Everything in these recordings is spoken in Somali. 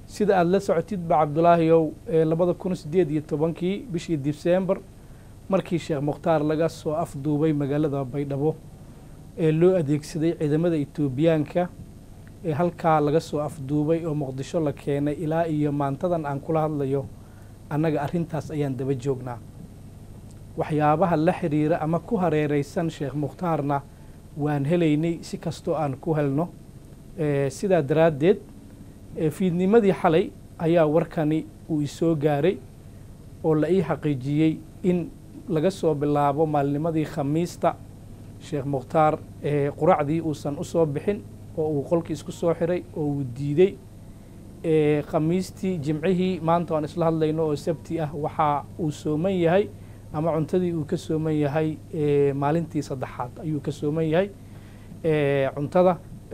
sida aada la socotidba cabdulaahiyow labada kun sideed iyo tobankii bishii disembar markii sheekh mukhtaar laga soo afduubay magaalada baydhabo ee loo adeegsaday ciidamada etoobiyaanka ee halkaa laga soo afduubay oo muqdisho la keenay ilaa iyo maantadan aan kula hadlayo annaga arrintaas ayaan daba joognaa waxyaabaha la xiriira ama ku hareereysan sheekh mukhtaarna waan helaynay si kastoo aan ku helno sidaa daraaddeed fiidnimadii xalay ayaa warkani uu isoo gaaray oo la ii xaqiijiyey in laga soo bilaabo maalnimadii khamiista sheekh mukhtaar quracdii uusan u soo bixin oo uu qolkii isku soo xiray oo uu diidey khamiistii jimcihii maanta aan isla hadlayno oo sabti ah waxaa uu sooman yahay ama cuntadii uu ka sooman yahay maalintii saddexaad ayuu ka sooman yahay cuntada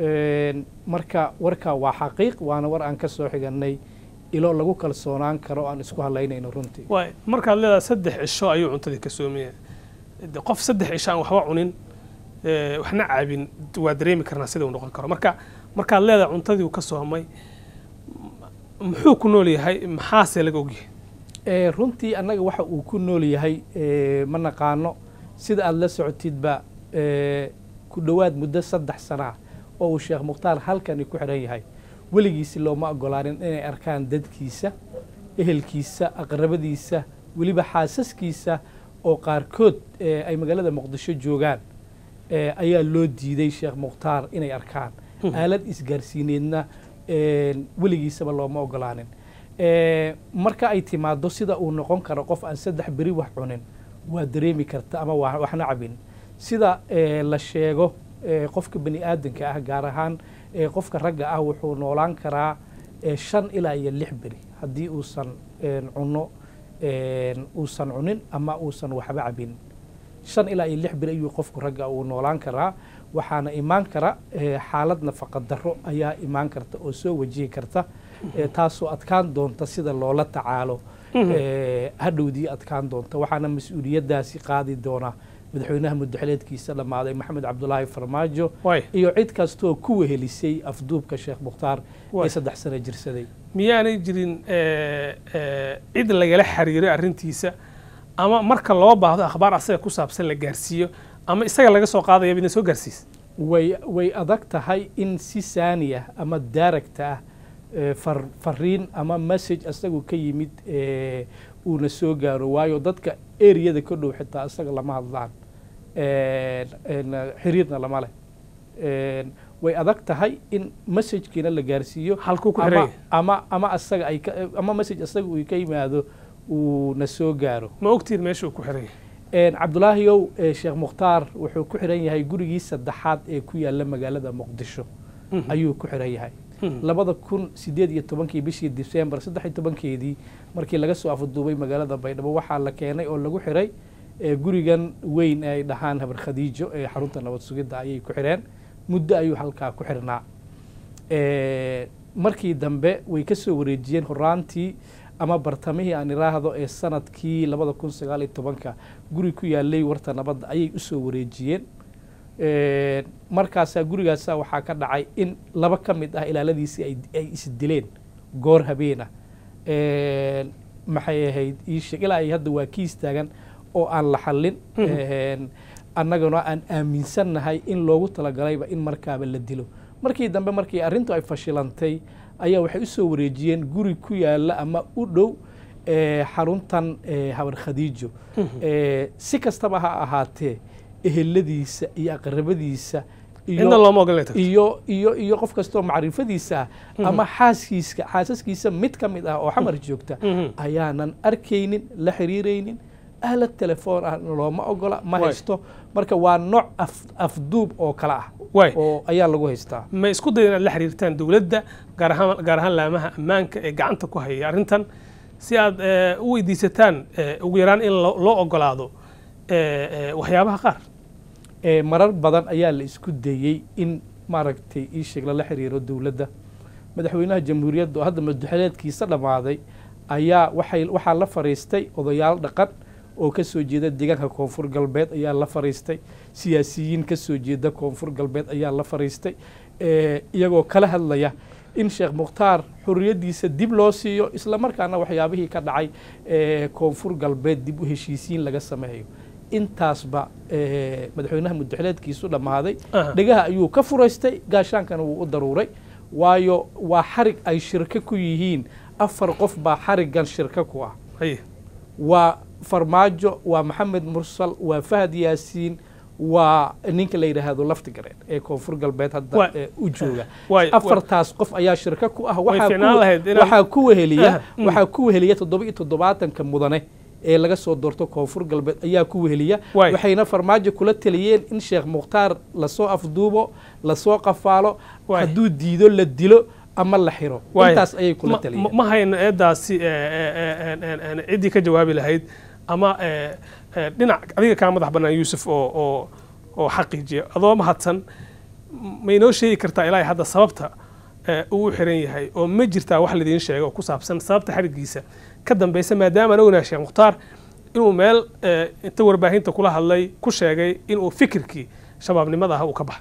marka warkaa waa xaqiiq waana war aan ka soo xiganay ilo lagu kalsoonaan karo aan isku hadlaynayno runtii waay markaad leedahay saddex cisho ayuu cuntadii ka soomaya qof saddex cisho aan waxba cunin waxna caabin waa dareemi karnaa sida uu noqon karo marka markaad leedahay cuntadii uu ka soomay muxuu ku nool yahay maxaase laga ogyahay runtii annaga waxa uu ku nool yahay ma naqaano sida aada la socotidba ku dhowaad muddo saddex sana ah oo uu sheekh mukhtaar halkani ku xidhan yahay weligiisi looma ogolaanin inay arkaan dadkiisa ehelkiisa aqrabadiisa weliba xaasaskiisa oo qaarkood ay magaalada muqdisho joogaan ayaa loo diiday sheekh mukhtaar inay arkaan aalad isgaarsiineedna weligiisaba looma ogolaanin marka ay timaado sida uu noqon karo qof aan saddex beri wax cunin waa dareemi karta ama waxna cabin sida la sheego qofka bani aadanka ah gaar ahaan qofka ragga ah wuxuu noolaan karaa shan ilaa iyo lix beri haddii uusan cuno uusan cunin ama uusan waxba cabin shan ilaa iyo lix beri ayuu qofku ragga uu noolaan karaa waxaana imaan kara xaalad nafaqa darro ayaa imaan karta oo soo wajihi karta taasoo adkaan doonta sida loola tacaalo hadhowdii adkaan doonta waxaana mas-uuliyaddaasi qaadi doona madaxweynaha mudaxileedkiisa dhammaaday maxamed cabdulaahi farmaajo iyo cid kastoo ku wehelisay afduubka sheekh mukhtaar ee saddex sano jirsaday miyaanay jirin cid lagala xiriiray arrintiisa ama marka loo baahdo akhbaar asaga ku saabsan la gaarsiiyo ama isaga laga soo qaadaya midna soo gaarsiis way way adag tahay in si saani ah ama daaragta ah fariin ama message isagu ka yimid uuna soo gaaro waayo dadka eriyada ka dhow xitaa isaga lama hadlaan xiriirna lama leh way adag tahay in messajkiina la gaarsiiyo halkuu ku ama xiran ama ama asaga ay ka- ama message asaga uu ka yimaado uu na soo gaaro ma ogtiin meesha uu ku xiran yahay cabdulaahiyow eh, sheekh mukhtaar wuxuu ku xiran yahay gurigii saddexaad ee ku yaala magaalada muqdisho Mhm. ayuu ku xiran yahay Mhm. labada kun sideed iyo tobankii bishii disembar saddex iyo tobankeedii markii laga soo afduubay magaalada baydhabo waxaa la keenay oo lagu xiray eh, gurigan weyn ee ay dhahaan habar khadiijo ee xarunta nabad sugidda ayay ku xireen muddo ayuu halkaa ku xirnaa Eh, markii dambe way ka soo wareejiyeen horaantii ama bartamihii aan iraahdo ee sanadkii labada kun sagaal iyo tobanka guri ku yaalay warta nabadda ayay usoo wareejiyeen Eh, markaasaa gurigaasaa waxaa ka dhacay in laba ka mid ah ilaaladiisii ay ay isdileen goor habeena maxay ahayd ii sheeg ilaa ay hadda waa kiis taagan oo aan la xallin Mhm. annaguna aan aaminsannahay in loogu talagalayba in markaaba la dilo markii dambe markii arrintu ay fashilantay ayaa waxay u soo wareejiyeen guri ku yaala ama u dhow eh, xaruntan eh, habar khadiijo Eh, si kastaba ha ahaatee eheladiisa iyo aqrabadiisa iyo- cidna looma ogola inay tagto iyo iyo iyo qof kastoo macrifadiisa ah ama xaaskiiska xaasaskiisa mid ka mid ah oo xamar joogta Mhm. ayaanan arkaynin la xiriiraynin ahlad telefoon ah looma ogola ma Waay. haysto marka waa nooc af- afduub oo kale ah waay oo ayaa lagu haystaa ma isku dayan inaad la xiriirtaan dowladda gaar ahaan gaar ahaan laamaha ammaanka ee gacanta ku haya arrintan si aad eh, u weydiisataan eh, ugu yaraan in lo- loo ogolaado eh, eh, waxyaabaha qaar Eh, marar badan ayaa la isku dayey in maaragtay ii sheeg lala xiriiro dowladda madaxweynaha jamhuuriyadda oo hadda madaxweyneedkiisa dhammaaday ayaa waxay waxaa la fariistay odayaal dhaqan oo ka soo jeeda deegaanka koonfur galbeed ayaa la fariistay siyaasiyiin ka soo jeeda koonfur galbeed ayaa la fariistay Eh, iyagoo kala hadlaya in sheekh mukhtaar xorriyaddiisa dib loo siiyo isla markaana waxyaabihii ka dhacay ee koonfur galbeed dib u heshiisiin laga sameeyo intaasba ee, madaxweynaha muddaxileedkiisu dhammaaday Aha. dhegaha ayuu ka furaystay gaashaankana wuu u daruuray waayo waa xarig ay shirko ku yihiin afar qof baa xariggan shirko ku ah haye waa farmaajo waa maxamed mursal waa fahad yaasiin waa ninka la yidhaahdo laftigareed ee koonfur galbeed hadda Waa- ee u jooga waay- afartaas qof ayaa shirko ku ah Way waxaa fiicnaan ku- lahayd inaan- waxaa ku weheliya Ah, mm. waxaa ku weheliya toddoba iyo toddobaatanka mudane ee laga soo doorto koonfur galbeed ayaa ku weheliya Waay. waxayna farmaajo kula taliyeen in sheekh mukhtaar lasoo afduubo lasoo qafaalo Waay. hadduu diido la dilo ama la xiro Waay. intaas ayay kula Ma- taliyeen ma- ma hayno eedaasi ee, ee, ee, ee, ee, ee, ciddii ka jawaabi lahayd ama ee, ee, dhinac adiga kaa madax bannaan yuusuf oo oo oo xaqiijiya adoo mahadsan m- ma inoo sheegi kartaa ilaahay hadda sababta ee, uu u xiran yahay oo ma jirtaa wax laidiin sheego oo ku saabsan sababta xarigiisa ka dambeysa maadaama aan ognahay sheekh mukhtaar inuu meel ee, inta warbaahinta kula hadlay ku sheegay inuu fikirkii shabaabnimada ah uu ka baxay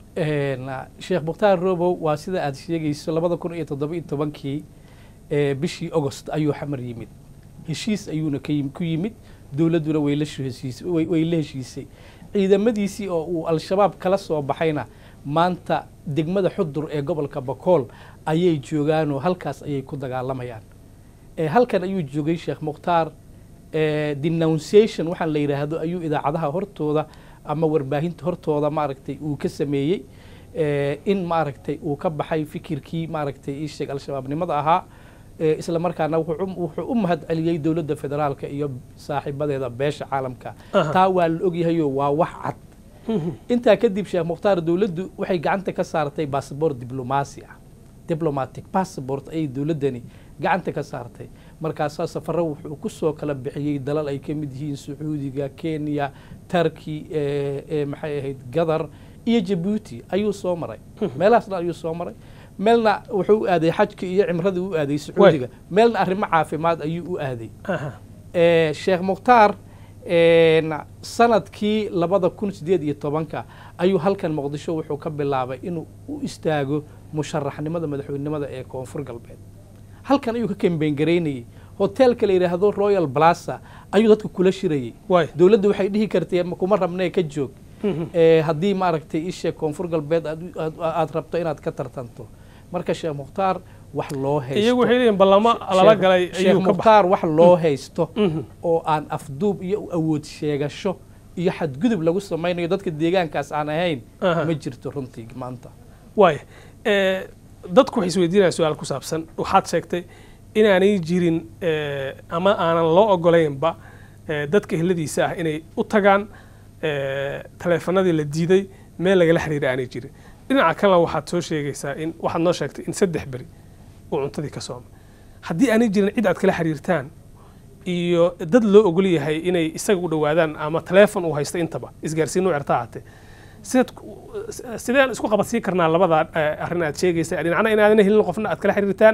Een, sheekh mukhtaar robow waa sida aad sheegayso labada kun iyo toddoba iyo tobankii ee, bishii agost ayuu xamar yimid heshiis ayuuna ka yim- ku yimid dowladduna way la heshiisay way way la heshiisay ciidamadiisii oo uu al-shabaab kala soo baxayna maanta degmada xudur ee gobolka bakool ayay joogaanoo halkaas ayay ku dagaalamayaan ee halkan ayuu joogay sheekh mukhtaar ee, denunciation waxaan la yidhaahdo ayuu idaacadaha hortooda ama warbaahinta hortooda maaragtay uu ka sameeyey ee, in maaragtay uu ka baxay fikirkii maaragtay ii sheeg al-shabaabnimada ahaa ee, isla markaana wuxuu u- wuxuu u mahad celiyey dowladda federaalka iyo saaxiibadeeda beesha caalamka Aha. taa waa la ogyahayo waa wax cad intaa kadib sheekh mukhtaar dowladdu waxay gacanta ka saartay basaboor diblomaasi ah diplomatic passport ayay dowladdani gacanta ka saartay markaasaa safaro wuxuu ku soo kala bixiyey dalal ay ka mid yihiin sacuudiga kenya turkey ee ee maxay ahayd gadar iyo jabuuti ayuu soo maray meelahaas dhan ayuu soo maray meelna wuxuu u aaday xajka iyo cimradii u aaday sacuudiga meelna arrimo caafimaad ayuu u aaday Aha. ee, sheekh mukhtaar een, sanadkii labada kun sideed iyo tobanka ayuu halkan muqdisho wuxuu ka bilaabay inuu u istaago musharaxnimada madaxweynenimada ee koonfur galbeed halkan ayuu ka kambeyn garaynayey hoteelka la yidhaahdo royal plaza ayuu dadka kula shirayey waay dowladda waxay dhihi kartee "Ma kuma rabnee ka joog ee, haddii maaragtay isha koonfur galbeed aad- aad- aad rabto inaad ka tartanto marka sheekh mukhtaar wax loo haysto iyagu waxay leeyihin ballamo lala Sheekh- galay sheekh ayuu ka baxay mukhtaar wax loo haysto Mhm. oo aan afduub iyo awood sheegasho iyo xadgudub lagu samaynayo dadka deegaankaas aan ahayn Aha. ma jirto runtii maanta waaya ee, dadku waxay isweydiinayaan su-aal ku saabsan waxaad sheegtay inaanay jirin ee, ama aanan loo ogolaynba ee, dadka ehladiisa ah inay u tagaan ee, taleefanadii la diiday meel lagala xiriira aanay jirin dhinaca kalena waxaad soo sheegaysaa in waxaad noo sheegtay in saddex beri uu cuntadii ka soomay haddii aanay jirin cid aad kala xiriirtaan iyo dad loo ogol yahay inay isaga u dhowaadaan ama taleefon uu haysto intaba isgaarsiin u certa ahaatee sidaad ku- sideen isku qabadsiin karnaa labada eh, arrin aad sheegaysa dhinacna inaadan helin qofna aad kala xiriirtaan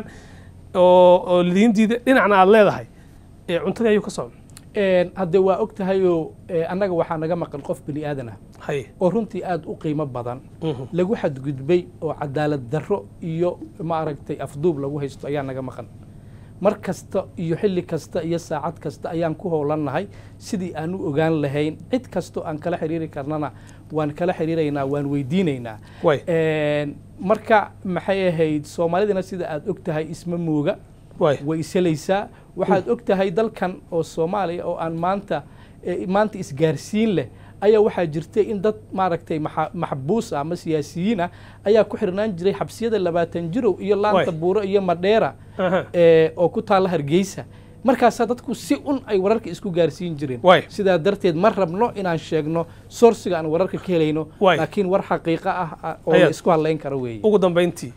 oo oo lidiin diida dhinacna aad leedahay ee cuntadii ayuu ka soomay Een, hadde waa og tahayoo ee, annaga waxaa naga maqan qof bini aadan ah haye oo runtii aada u qiimo badan Mhm. lagu xadgudbay oo cadaalad darro iyo maaragtay afduub lagu haysto ayaa naga maqan mar kasta iyo xilli kasta iyo saacad kasta ayaan ku howlannahay sidii aan u ogaan lahayn cid kastoo aan kala xiriiri karnana waan kala xiriiraynaa waan weydiinaynaa way Een, marka maxay ahayd soomaalidana sida aad og tahay isma mooga way way iselaysaa waxaad og tahay dalkan oo soomaaliya oo aan maanta eh, maanta isgaarsiin leh ayaa waxaa jirtay in dad maaragtay maxa- maxbuus ah ama siyaasiyiin ah ayaa ku xirnaan jiray xabsiyada labaatan jirow iyo laanta Waay. buuro iyo madheera aha eh, oo ku taalla hargeysa markaasaa dadku si un ay wararka isku gaarsiin jireen Waay. sidaa darteed ma rabno inaan sheegno soursiga aan wararka ka helayno Waay. laakiin war xaqiiqo ah ah oo Ayaad- la isku hadlayn karo weeye ugu dambayntii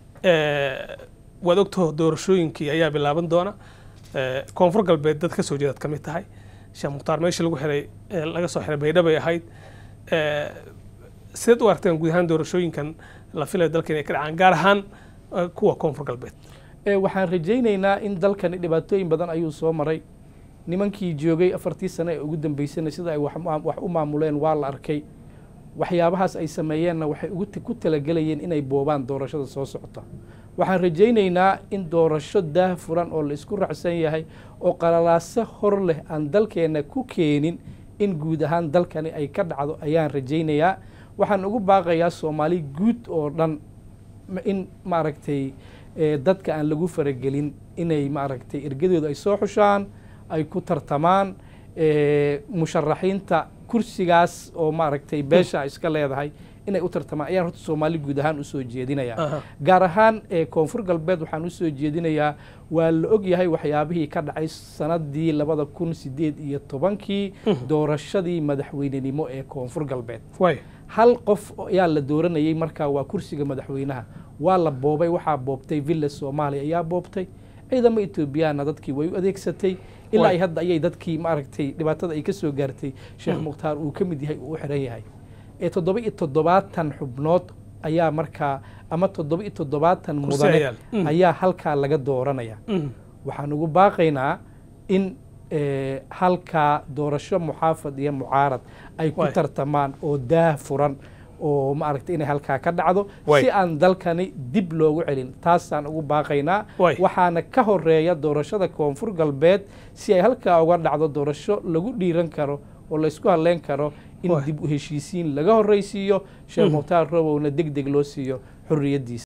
ee, waad ogtaho doorashooyinkii ayaa bilaaban doona ee, koonfur galbeed dad ka soo jeedaad ka mid tahay sheekh mukhtaar meesha lagu xiray ee, laga soo xiray baydha bay ahayd ee, sideed u aragteen guud ahaan doorashooyinkan la filayo dalka inay ka dhacaan gaar ahaan ee, kuwa koonfur galbeed Ee, waxaan rajaynaynaa in dalkani dhibaatooyin badan ayuu soo maray nimankii joogay afartii sano ee ugu dambeysana sida ay wax ma- wax u maamuleen waa la arkay waxyaabahaas ay sameeyeenna waxay ugu t- ku talagelayeen inay boobaan doorashada soo socota waxaan rajaynaynaa in doorasho daah furan oo la isku raacsan yahay oo qalalaaso hor leh aan dalkeenna ku keenin in guud ahaan dalkani ay ka dhacdo ayaan rajaynayaa waxaan ugu baaqayaa soomaali guud oo dhan in maaragtay dadka aan lagu faragelin inay maaragtay ergadooda ay soo xushaan ay ku tartamaan musharaxiinta kursigaas oo maaragtay beesha iska leedahay inay u tartamaan ayaan horta soomaali guud ahaan usoo jeedinayaa gaar ahaan koonfur galbeed waxaan usoo jeedinayaa waa la og yahay waxyaabihii ka dhacay sanadii labada kun sideed iyo tobankii doorashadii madaxweynenimo ee koonfur galbeed hal qof ayaa la dooranayay markaa waa kursiga madaxweynaha waa la boobay waxaa boobtay villa soomaaliya ayaa boobtay ciidamo etoobiyaana dadkii way u adeegsatay ilaa ay hadda ayay dadkii maaragtay dhibaatada ay ka soo gaartay sheekh mukhtaar uu ka mid yahay uu u xiran yahay ee toddoba iyo toddobaatan xubnood ayaa markaa ama toddoba iyo toddobaatan mudane ayaa halkaa laga dooranaya waxaan ugu baaqaynaa in halkaa doorasho muxaafad iyo mucaarad ay ku tartamaan oo daah furan oo maaragtay inay halkaa ka dhacdo si aan dalkani dib loogu celin taasaan ugu baaqaynaa waxaana ka horeeya doorashada koonfur galbeed si ay halkaa uga dhacdo doorasho lagu dhiiran karo oo laysku hadleyn karo in dib u heshiisiin laga horraysiiyo sheekh mukhtaar robowna deg deg loo siiyo xorriyaddiisa